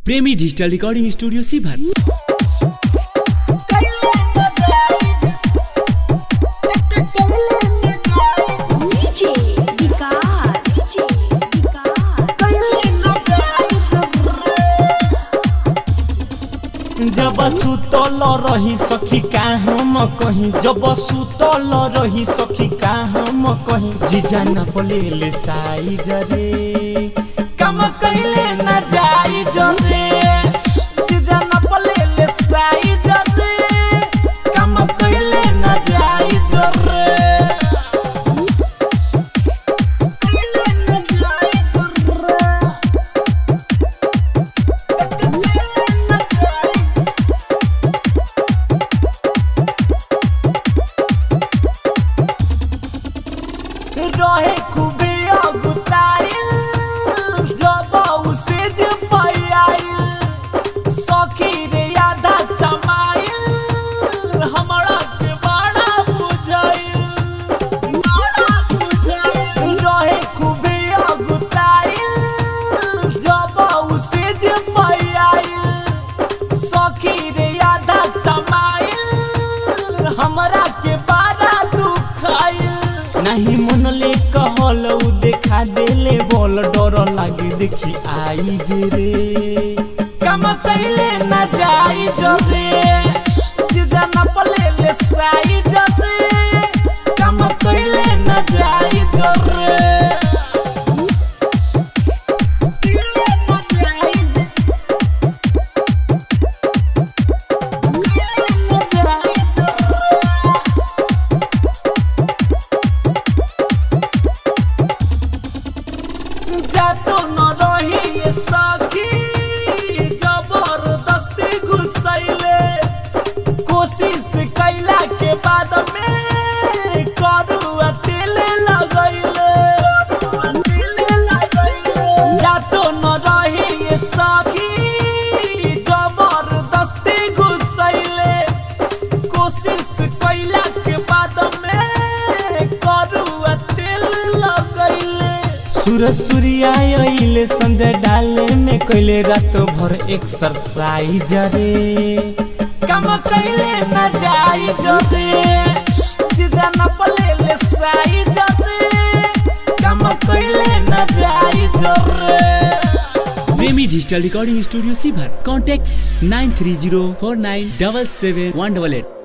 प्रेमी digital recording studio Sibhar DJ Vikas DJ Vikas जब सुतल रही सखी का हम कहीं जब सुतल रही सखी का हम कहीं जीजा न बोले साई जरे कम कैले न जाई जरे जीजा न बोले साई जरे कम कैले न जाई जरे कैले न जाई जरे रहे खूबे अगुताइल जब उसे जे पाइल सखी रे आधा समाइल हमरा के बड़ा बुझाइल बड़ा बुझाइल रहे खूबे अगुताइल जब उसे जे पाइल सखी रे आधा समाइल हमरा के बड़ा दुखाइल नहीं मन ले कहल उ देखा देले बोल डर लागे देखी आई जे रे कम कैले न जाई जरे जीजा न पले ले साई जरे कम कैले न जाई जरे कैले न जाई जरे जातो न रही ये सखी जबरदस्ती घुसैले कोशिश कैला के बाद में करुआ तेल लगैले तेल लगैले जातो न रही ये सखी जबरदस्ती घुसैले कोशिश कैला के बाद में करुआ तेल लगैले सूरज सूर्या अइले संजय डाले में कैले रात भर एक्सरसाइज रे कम कैले न जाई जरे सीधा न पले ले साई जरे कम कैले न जाई जरे Premi digital recording studio Sibhar contact nine three zero four nine double seven one double at